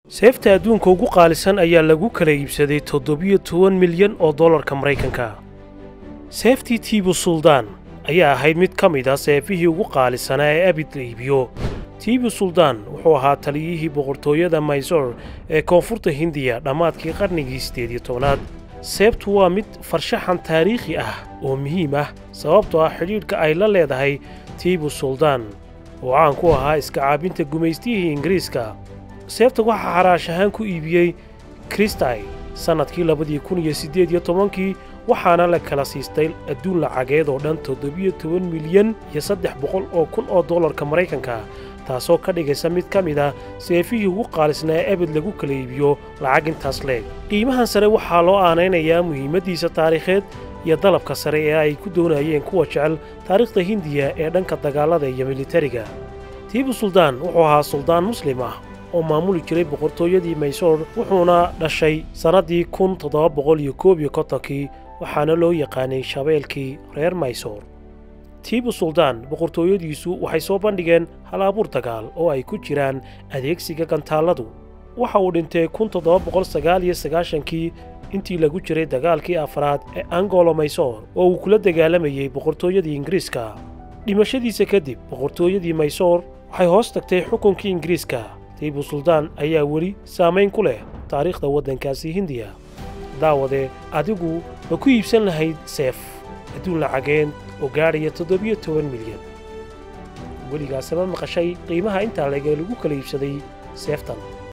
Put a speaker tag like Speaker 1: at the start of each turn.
Speaker 1: seefta adduunka ugu qaalisan ayaa lagu kala iibsaday toddobiyo toban milyan oo dollarka maraykanka seeftii tiibu suldaan ayaa ahayd mid ka mid a seefihii ugu qaalisanaa ee abid la iibiyo tiibu suldaan wuxuu ahaa taliyihii boqortooyada maysor ee koonfurta hindiya dhammaadkii qarnigii siddeed iyo tobnaad seebtu waa mid farshaxan taariikhi ah oo muhiim ah sababtoo ah xidhiidhka ay la leedahay tiibu suldaan oo caan ku ahaa iska caabinta gumaystiyihii ingiriiska seebta waxaa xaraash ahaan ku iibiyey kristai sannadkii labadii kun iyo siddeed iyo tobankii waxaana la kala siistay adduun lacageed oo dhan toddobiyo toban milyan iyo saddex boqol oo kun oo dollarka maraykanka taasoo ka dhigaysa mid ka mid ah seefihii ugu qaalisnaa ee ebed lagu kala iibiyo lacag intaas leeg qiimahan sare waxaa loo aanaynayaa muhiimaddiisa taariikheed iyo dalabka sare ee ay ku doonayeen kuwa jecel taariikhda hindiya ee dhanka dagaallada iyo militariga tiibu suldaan wuxuu ahaa suldaan muslim ah oo maamuli jiray boqortooyadii maysoor wuxuuna dhashay sannaddii kun toddoba boqol iyo koob iyo kontonkii waxaana loo yaqaanay shabeelkii reer maysoor tiibu suldaan boqortooyadiisu waxay soo bandhigeen hal abuur dagaal oo ay ku jiraan adeegsiga gantaalladu waxa uu dhintay kun toddoba boqol sagaal iyo sagaashankii intii lagu jiray dagaalkii afraad ee angolo maysoor oo uu kula dagaalamayey boqortooyadii ingiriiska dhimashadiisa kadib boqortooyadii maysoor waxay hoos tagtay xukunkii ingiriiska tiibu suldaan ayaa weli saamayn ku leh taariikhda waddankaasi hindiya daawade adigu ma ku iibsan lahayd seef adduun lacageen oo gaadhaya toddobiyo toban milyan weligaasama maqashay qiimaha intaa leg ee lagu kala iibsaday seeftan